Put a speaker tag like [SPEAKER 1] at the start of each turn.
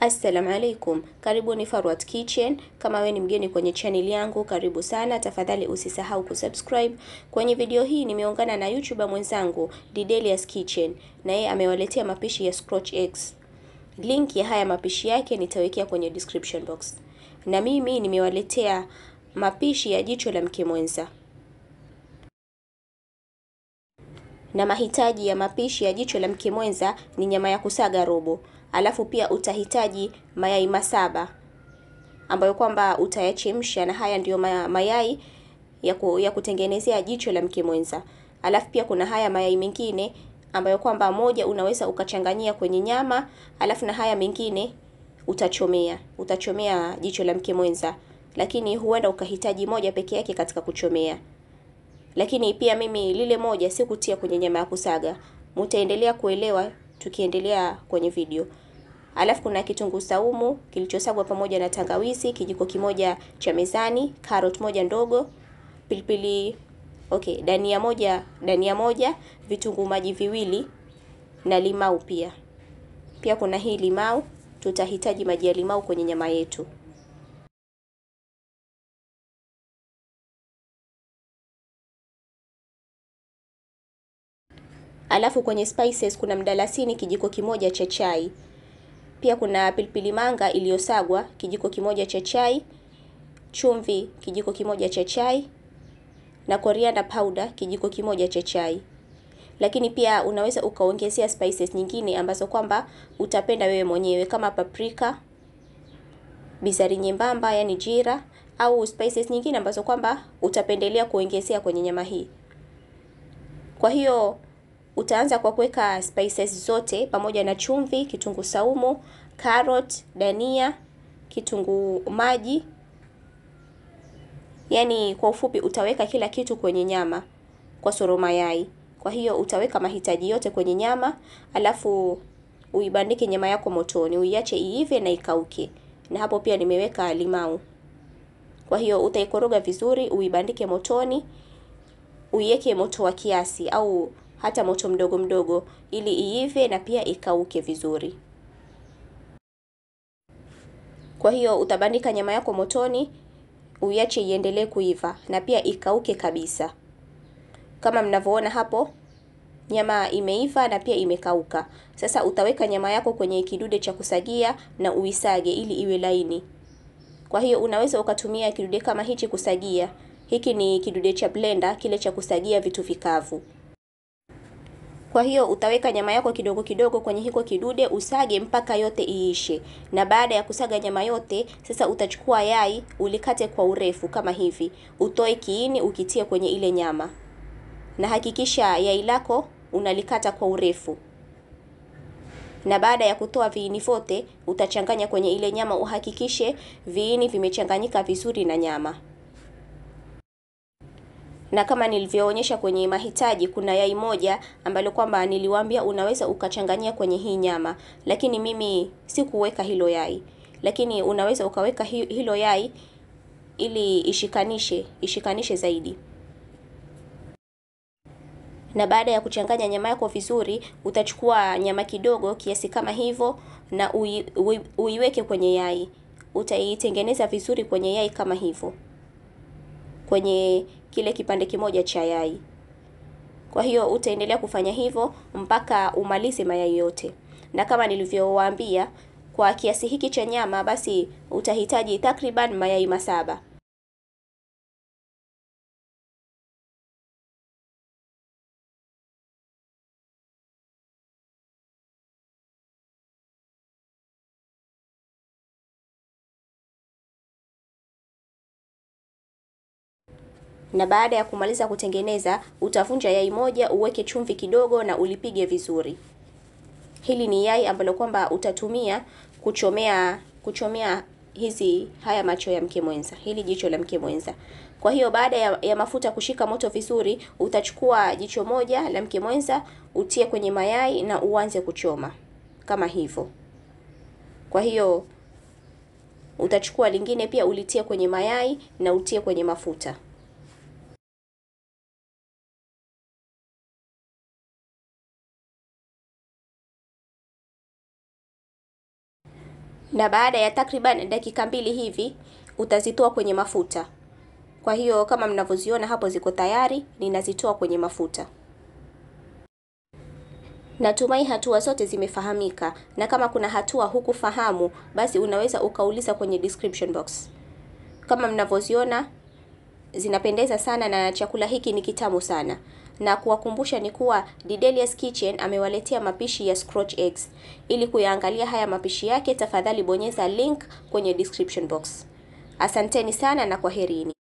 [SPEAKER 1] Assalamu alaikum, karibuni Farwat Kitchen. Kama we ni mgeni kwenye channel yangu, karibu sana. Tafadhali usisahau kusubscribe. Kwenye video hii nimeungana na YouTuber mwenzangu Didelius Kitchen, na yeye amewaletea mapishi ya scratch eggs. Link ya haya mapishi yake nitawekea kwenye description box. Na mimi nimewaletea mapishi ya jicho la mke mwenza. Na mahitaji ya mapishi ya jicho la mke mwenza ni nyama ya kusaga robo, alafu pia utahitaji mayai masaba ambayo kwamba utayachemsha, na haya ndiyo mayai ya, ku, ya kutengenezea jicho la mke mwenza. Alafu pia kuna haya mayai mengine ambayo kwamba moja unaweza ukachanganyia kwenye nyama, alafu na haya mengine utachomea, utachomea jicho la mke mwenza, lakini huenda ukahitaji moja peke yake katika kuchomea lakini pia mimi lile moja sikutia kwenye nyama ya kusaga. Mutaendelea kuelewa tukiendelea kwenye video. Alafu kuna kitunguu saumu kilichosagwa pamoja na tangawizi kijiko kimoja cha mezani, carrot moja ndogo, pilipili okay, dania moja, dania moja, vitunguu maji viwili na limau pia. Pia kuna hii limau, tutahitaji maji ya limau kwenye nyama yetu. Alafu kwenye spices kuna mdalasini kijiko kimoja cha chai. Pia kuna pilipili manga iliyosagwa kijiko kimoja cha chai, chumvi kijiko kimoja cha chai na coriander powder kijiko kimoja cha chai. Lakini pia unaweza ukaongezea spices nyingine ambazo kwamba utapenda wewe mwenyewe kama paprika, bizari nyembamba yani jira au spices nyingine ambazo kwamba utapendelea kuongezea kwenye nyama hii. Kwa hiyo utaanza kwa kuweka spices zote pamoja na chumvi, kitunguu saumu, carrot, dania, kitunguu maji. Yaani kwa ufupi utaweka kila kitu kwenye nyama kwa soro mayai. Kwa hiyo utaweka mahitaji yote kwenye nyama, alafu uibandike nyama yako motoni, uiache iive na ikauke. Na hapo pia nimeweka limau. Kwa hiyo utaikoroga vizuri, uibandike motoni, uiweke moto wa kiasi au hata moto mdogo mdogo ili iive na pia ikauke vizuri. Kwa hiyo utabandika nyama yako motoni, uiache iendelee kuiva na pia ikauke kabisa. Kama mnavyoona hapo, nyama imeiva na pia imekauka. Sasa utaweka nyama yako kwenye kidude cha kusagia na uisage ili iwe laini. Kwa hiyo unaweza ukatumia kidude kama hichi kusagia. Hiki ni kidude cha blender, kile cha kusagia vitu vikavu. Kwa hiyo utaweka nyama yako kidogo kidogo kwenye hiko kidude usage mpaka yote iishe. Na baada ya kusaga nyama yote, sasa utachukua yai ulikate kwa urefu kama hivi. Utoe kiini ukitie kwenye ile nyama. Na hakikisha yai lako unalikata kwa urefu. Na baada ya kutoa viini vyote, utachanganya kwenye ile nyama uhakikishe viini vimechanganyika vizuri na nyama na kama nilivyoonyesha kwenye mahitaji, kuna yai moja ambalo kwamba niliwaambia unaweza ukachanganyia kwenye hii nyama, lakini mimi sikuweka hilo yai, lakini unaweza ukaweka hilo yai ili ishikanishe ishikanishe zaidi. Na baada ya kuchanganya nyama yako vizuri, utachukua nyama kidogo kiasi kama hivyo na ui, ui, uiweke kwenye yai. Utaitengeneza vizuri kwenye yai kama hivyo, kwenye kile kipande kimoja cha yai. Kwa hiyo utaendelea kufanya hivyo mpaka umalize mayai yote, na kama nilivyowaambia, kwa kiasi hiki cha nyama basi utahitaji takriban mayai masaba. na baada ya kumaliza kutengeneza utavunja yai moja, uweke chumvi kidogo na ulipige vizuri. Hili ni yai ambalo kwamba utatumia kuchomea kuchomea hizi haya macho ya mke mwenza, hili jicho la mke mwenza. Kwa hiyo baada ya, ya mafuta kushika moto vizuri, utachukua jicho moja la mke mwenza utie kwenye mayai na uanze kuchoma kama hivyo. Kwa hiyo utachukua lingine pia ulitie kwenye mayai na utie kwenye mafuta. na baada ya takriban dakika mbili hivi utazitoa kwenye mafuta. Kwa hiyo kama mnavyoziona hapo ziko tayari, ninazitoa kwenye mafuta. Natumai hatua zote zimefahamika, na kama kuna hatua hukufahamu, basi unaweza ukauliza kwenye description box. Kama mnavyoziona zinapendeza sana na chakula hiki ni kitamu sana. Na kuwakumbusha ni kuwa Didelia's Kitchen amewaletea mapishi ya scratch eggs. Ili kuyaangalia haya mapishi yake, tafadhali bonyeza link kwenye description box. Asanteni sana na kwaherini.